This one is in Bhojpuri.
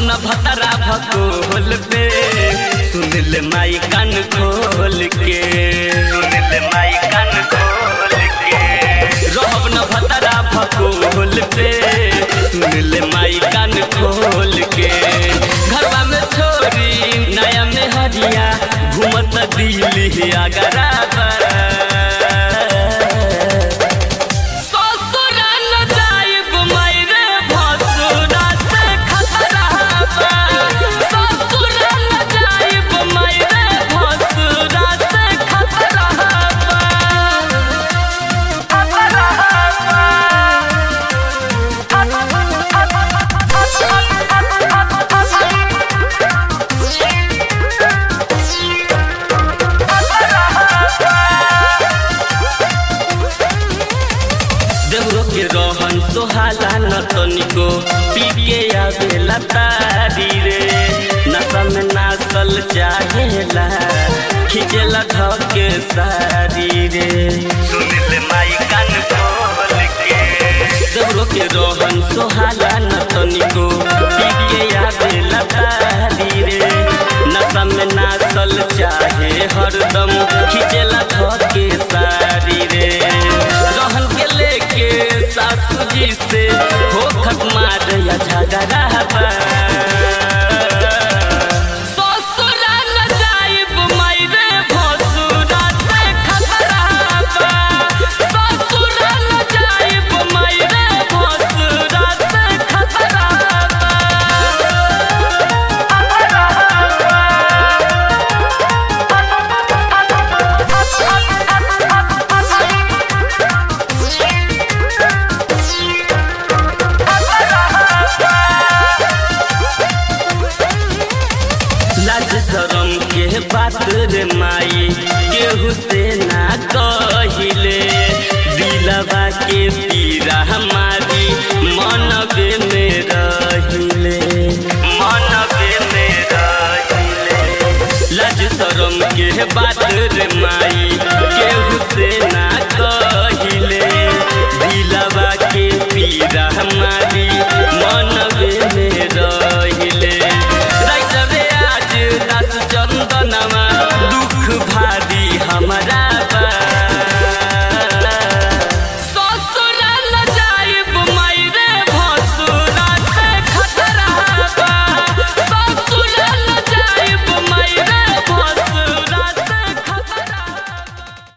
न भतरा भकोल पे सुन ले माई कान खोल के सुन ले माई कान खोल के रहब न भतरा भकोल पे सुन ले माई कान खोल के घरवा में छोरी नया में हरिया घूमत दिल्ली आगरा ससुरा न जाइब मायरे भसुरा से खतरा बा ससुरा न जाइब मायरे भसुरा से खतरा बा खतरा देवरो के रहन सोहाला न तनिको पी के आवेला तारी रे नशा में नासल चाहेला खिंचेला धके सारी रे सुन ले माई कान खोल के देवरो के रहन सोहाला न तनिको पी के आवेला तारी रे नशा में नासल चाहे हरदम खिंचेला धके सारी रे रहन के लेके सासू जी से हो खत्मा या झगड़ा बा ससुरा न जाइब मायरे भसुरा से खतरा बा ससुरा न जाइब मायरे भसुरा से खतरा लाज शरम के बात रे माई केहू से ना कहिले दिलवा के पीरा हमारी मनबे में रहिले मनबे में रहिले लाज शरम के बात रे माई केहू से ना कहिले दिलवा के पीरा हमारी